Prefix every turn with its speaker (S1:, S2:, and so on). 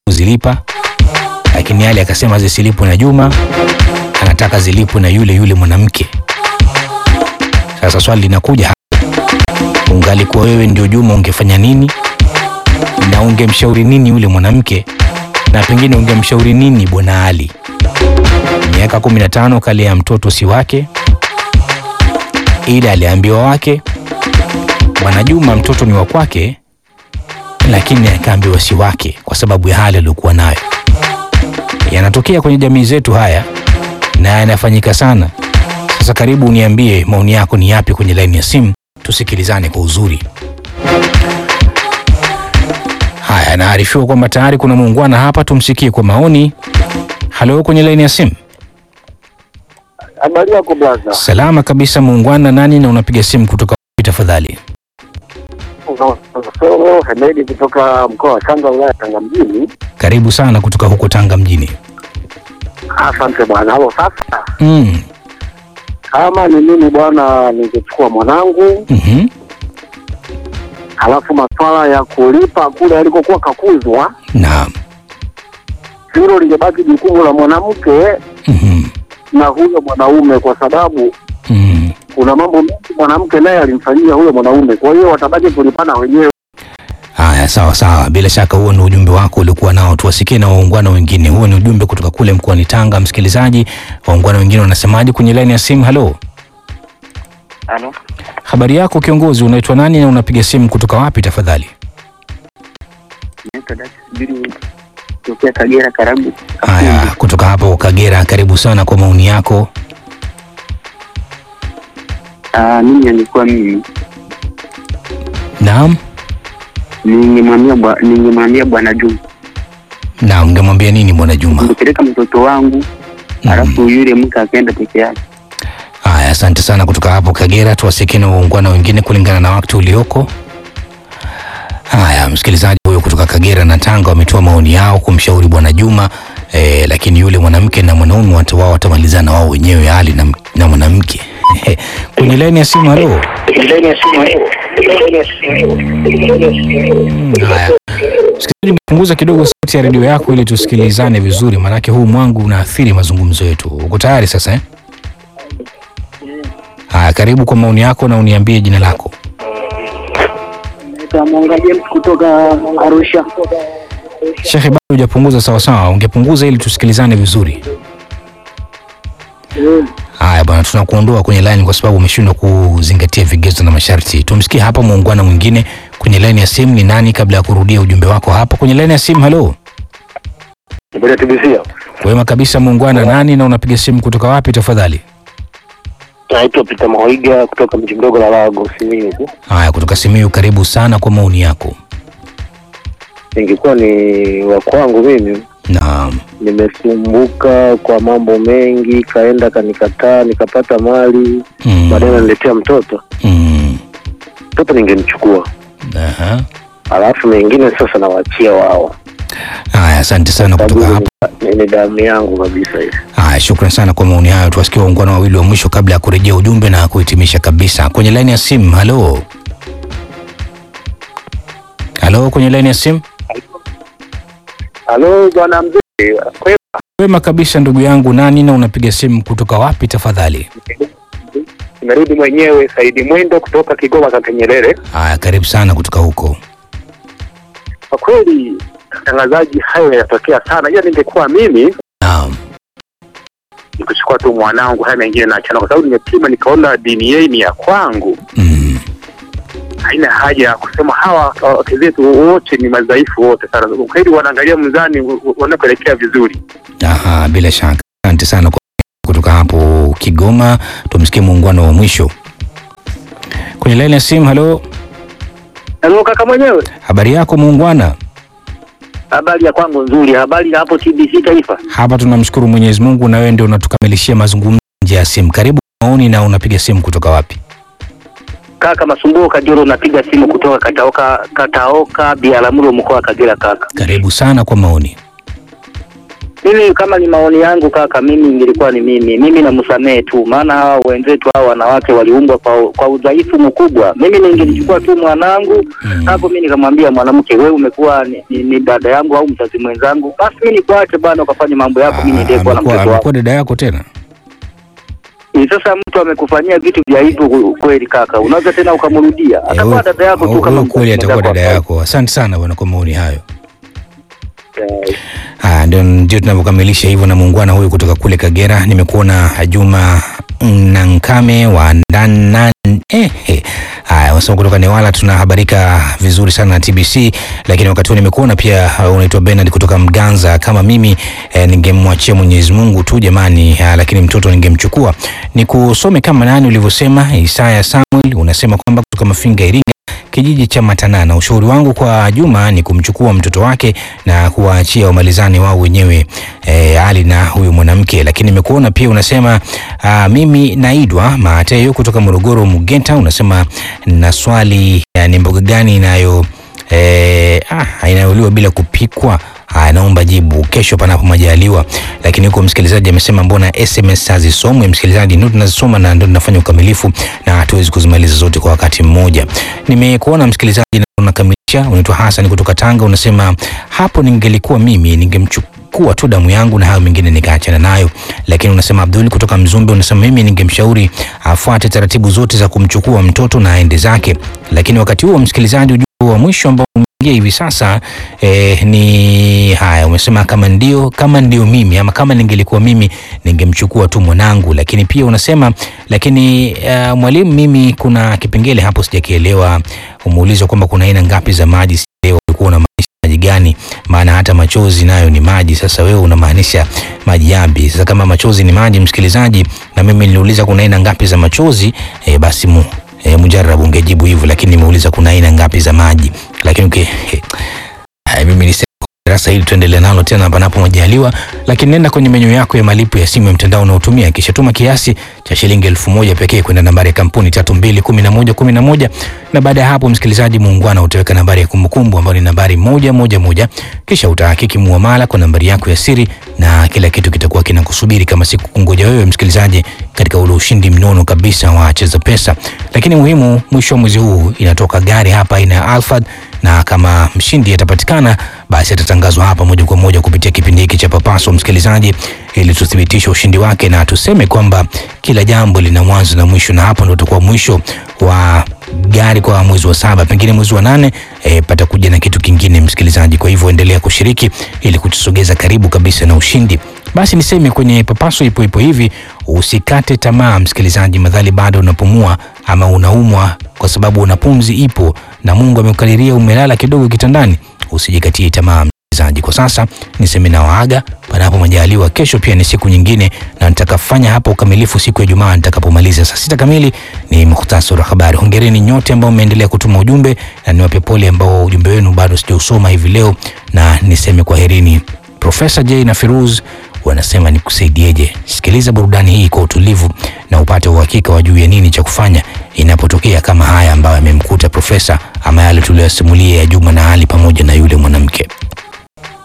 S1: kuzilipa, lakini Ali akasema zisilipwe na Juma, anataka zilipwe na yule yule mwanamke. Sasa swali linakuja hapa, ungalikuwa wewe ndio Juma, ungefanya nini na ungemshauri nini yule mwanamke, na pengine ungemshauri nini bwana Ali? Miaka kumi na tano kalea mtoto si wake, ila aliambiwa wake. Bwana Juma mtoto ni wa kwake, lakini akaambiwa si wake kwa sababu ya hali aliyokuwa nayo. Yanatokea kwenye jamii zetu haya na yanafanyika sana. Sasa karibu uniambie maoni yako ni yapi kwenye laini ya simu, tusikilizane kwa uzuri. Haya, naarifiwa kwamba tayari kuna muungwana hapa, tumsikie kwa maoni. Halo, kwenye laini ya simu.
S2: Habari yako blaza?
S1: Salama kabisa muungwana, nani na unapiga simu kutoka wapi tafadhali?
S2: Solo Hemedi kutoka mkoa wa Tanga, wilaya ya Tanga mjini.
S1: Karibu sana kutoka huko Tanga mjini.
S2: Asante bwana. Halo, sasa
S1: Mm.
S2: kama ni mimi bwana, ningechukua mwanangu,
S1: mhm.
S2: halafu maswala ya kulipa kule alikokuwa kakuzwa,
S1: Naam.
S2: hilo lingebaki jukumu la mwanamke
S1: Mhm.
S2: na huyo mwanaume, kwa sababu
S1: Mhm.
S2: kuna mambo mengi mwanamke naye alimfanyia huyo mwanaume, kwa hiyo watabaki kulipana wenyewe.
S1: Haya, sawa sawa, bila shaka huo ni ujumbe wako uliokuwa nao, tuwasikie na waungwana wengine. Huo ni ujumbe kutoka kule mkoani Tanga. Msikilizaji, waungwana wengine wanasemaje kwenye laini ya simu? Halo,
S3: Halo,
S1: habari yako kiongozi, unaitwa nani na unapiga simu kutoka wapi tafadhali?
S3: naitwa Dati Subiri kutokea Kagera, karibu.
S1: Haya, kutoka hapo Kagera, karibu sana kwa maoni yako.
S3: Ah, mimi nilikuwa mimi
S1: Naam,
S3: ningemwambia bwa- ningemwambia bwana Juma
S1: na ungemwambia nini bwana Juma?
S3: ningepeleka mtoto wangu
S1: Mhm.
S3: alafu yule mke akaenda peke yake.
S1: Haya, asante sana kutoka hapo Kagera. Tuwasikie na waungwana wengine kulingana na wakati ulioko. Haya, msikilizaji huyo kutoka Kagera na Tanga wametoa maoni yao kumshauri bwana Juma eh, lakini yule mwanamke na mwanaume watu wao watamalizana wao wenyewe, hali na, na mwanamke kwenye laini ya simu. Halo, Mm, haya msikilizaji, punguza kidogo sauti ya redio yako ili tusikilizane vizuri, maanake huu mwangu unaathiri mazungumzo yetu. Uko tayari sasa eh? Haya, karibu kwa maoni yako na uniambie jina lako.
S2: Naitwa Mwanga James kutoka Arusha.
S1: Shekhe, bado hujapunguza sawasawa, ungepunguza ili tusikilizane vizuri. Haya bwana, tunakuondoa kwenye line kwa sababu umeshindwa kuzingatia vigezo na masharti. Tumsikie hapa muungwana mwingine kwenye line ya simu. Ni nani, kabla ya kurudia ujumbe wako hapa kwenye line ya simu? Halo,
S2: Ngoja tubisia.
S1: wema kabisa muungwana, nani na unapiga simu kutoka wapi tafadhali?
S2: Naitwa Peter Mahoiga kutoka mji mdogo la Lago Simiyu.
S1: Haya, kutoka Simiyu, karibu sana kwa maoni yako.
S2: Ingekuwa ni wa kwangu mimi
S1: Naam.
S2: nimesumbuka kwa mambo mengi, kaenda kanikataa, nikapata mali,
S1: Mm.
S2: baadaye naniletea mtoto.
S1: Mm.
S2: Mtoto ningemchukua,
S1: Aha.
S2: alafu mengine sasa nawaachia wao,
S1: Haya, asante sana kutoka
S2: sababu
S1: hapo.
S2: ni ni damu yangu kabisa hii.
S1: Haya, shukran sana kwa maoni hayo. Tuwasikie waungwana wawili wa mwisho kabla ya kurejea ujumbe na kuhitimisha kabisa. Kwenye laini ya simu, halo halo, kwenye laini ya simu.
S2: Halo bwana mzee, kwema?
S1: Wema kabisa ndugu yangu, nani na unapiga simu kutoka wapi tafadhali?
S2: Nimerudi mwenyewe, Saidi Mwendo kutoka Kigoma Kaka Nyerere.
S1: Haya, karibu sana kutoka huko.
S2: Kwa kweli mtangazaji, hayo yanatokea sana, ila ningekuwa mimi
S1: Naam.
S2: nikuchukua tu mwanangu, haya mengine naachana, kwa sababu nimepima nikaona dini yei ni ya kwangu,
S1: Mm.
S2: haina haja ya kusema hawa wake zetu wote ni madhaifu wote sana. Ukweli wanaangalia mzani wanakuelekea vizuri.
S1: Aha, bila shaka. Asante sana kwa kutoka hapo Kigoma. Tumsikie muungano wa mwisho kwenye laini ya simu. Halo,
S2: Halo kaka mwenyewe,
S1: habari yako muungwana?
S2: habari ya kwangu nzuri. Habari ya hapo TBC Taifa.
S1: Hapa tunamshukuru Mwenyezi Mungu na wewe ndio unatukamilishia mazungumzo nje ya simu. Karibu maoni na unapiga simu kutoka wapi?
S2: Kaka Masumbuko Kajoro, napiga simu kutoka Kataoka, Kataoka Biaramuro, mkoa wa Kagera. Kaka
S1: Karibu sana kwa maoni.
S4: Mimi kama ni maoni yangu kaka, mimi ingilikuwa ni mimi, mimi namsamehe tu, maana hawa wenzetu hawa wanawake waliumbwa kwa, kwa udhaifu mkubwa. Mimi ningelichukua tu mwanangu
S1: Mm.
S4: hapo, mimi nikamwambia mwanamke, wewe umekuwa ni, ni, ni dada yangu au mzazi mwenzangu, basi mimi nikuache bwana, ukafanya mambo yako, mimi niendelee kuwa na
S1: amekuwa
S4: mtoto wako.
S1: amekuwa dada yako tena
S4: Ni Sasa mtu amekufanyia vitu vya hivyo kweli kaka, unaweza tena ukamrudia,
S1: Eh,
S4: atakuwa
S1: huyo-
S4: dada yako tu
S1: huyo
S4: kama
S1: kweli
S4: mzazi
S1: atakuwa
S4: mwenzako
S1: dada
S4: wa
S1: yako asante sana bwana kwa maoni hayo
S4: kawaida. Eh,
S1: Ah, ndio ndio tunavyokamilisha hivyo na muungwana huyu kutoka kule Kagera. Nimekuona Juma Nankame wa Ndanan eh, eh. Haya, wasema kutoka Newala tunahabarika vizuri sana na TBC, lakini wakati huo nimekuona pia uh, unaitwa Bernard kutoka Mganza. Kama mimi eh, ningemwachia Mwenyezi Mungu tu jamani, ah, lakini mtoto ningemchukua. Nikusome kama nani ulivyosema. Isaya Samuel unasema kwamba kutoka Mafinga Iringa kijiji cha Matanana. Ushauri wangu kwa Juma ni kumchukua mtoto wake na kuwaachia wamalizane wao wenyewe e, Ali na huyu mwanamke. Lakini nimekuona pia unasema aa, mimi naidwa Mateyo kutoka Morogoro Mugenta, unasema na swali ya ni mboga gani inayo e, ah, inayoliwa bila kupikwa Haya, naomba jibu kesho panapo majaliwa. Lakini huko msikilizaji amesema mbona SMS hazisomwi? Msikilizaji, ndio tunazisoma na ndio tunafanya ukamilifu na hatuwezi kuzimaliza zote kwa wakati mmoja. Nimekuona msikilizaji na unakamilisha. Unaitwa Hassan kutoka Tanga, unasema hapo ningelikuwa mimi ningemchukua tu damu yangu na hayo mengine nikaachana nayo. Lakini unasema Abdul kutoka Mzumbe, unasema mimi ningemshauri afuate taratibu zote za kumchukua mtoto na aende zake. Lakini wakati huo msikilizaji, ujumbe wa mwisho ambao umeingia hivi sasa eh, ni haya, umesema kama ndio kama ndio mimi ama kama ningelikuwa mimi ningemchukua tu mwanangu. Lakini pia unasema lakini uh, mwalimu, mimi kuna kipengele hapo sijakielewa. Umeulizwa kwamba kuna aina ngapi za maji, sielewa ulikuwa unamaanisha maji gani? Maana hata machozi nayo ni maji. Sasa wewe unamaanisha maji yapi? Sasa kama machozi ni maji, msikilizaji, na mimi niliuliza kuna aina ngapi za machozi eh, basi mu E, mujarabu ungejibu hivyo, lakini nimeuliza kuna aina ngapi za maji. Lakini uki, he, hai, mimi nisema darasa hili tuendelee nalo tena panapo majaliwa, lakini nenda kwenye menyu yako ya malipo ya simu ya mtandao unaotumia, kisha tuma kiasi cha shilingi elfu moja pekee kwenda nambari ya kampuni tatu mbili kumi na moja kumi na moja na baada ya hapo, msikilizaji muungwana, utaweka nambari ya kumbukumbu ambayo ni nambari moja moja moja, kisha utahakiki muamala kwa nambari yako ya siri na kila kitu kitakuwa kinakusubiri kama siku kungoja wewe msikilizaji, katika ule ushindi mnono kabisa wa Cheza Pesa. Lakini muhimu, mwisho wa mwezi huu inatoka gari hapa aina ya Alphard, na kama mshindi atapatikana, basi atatangazwa hapa moja kwa moja kupitia kipindi hiki cha Papaso, msikilizaji, ili tuthibitishe ushindi wake na tuseme kwamba kila jambo lina mwanzo na mwisho, na hapo ndo utakuwa mwisho wa gari kwa mwezi wa saba, pengine mwezi wa nane e, patakuja na kitu kingine msikilizaji. Kwa hivyo endelea kushiriki ili kutusogeza karibu kabisa na ushindi. Basi niseme kwenye Papaso ipo ipo hivi, usikate tamaa msikilizaji, madhali bado unapumua ama unaumwa, kwa sababu una pumzi ipo na Mungu amekukadiria umelala kidogo kitandani, usijikatie tamaa msikilizaji. Kwa sasa niseme na waaga, panapo majaliwa. Kesho pia ni siku nyingine, na nitakafanya hapa ukamilifu siku ya Jumaa nitakapomaliza saa sita kamili. Ni muhtasari wa habari. Hongereni nyote ambao mmeendelea kutuma ujumbe, na niwape pole ambao ujumbe wenu bado sijausoma hivi leo, na niseme kwaherini. Profesa J na Firuz wanasema nikusaidieje? Sikiliza burudani hii kwa utulivu na upate uhakika wa juu ya nini cha kufanya inapotokea kama haya ambayo yamemkuta profesa ama yale tuliyosimulia ya Juma na Ali pamoja na yule mwanamke.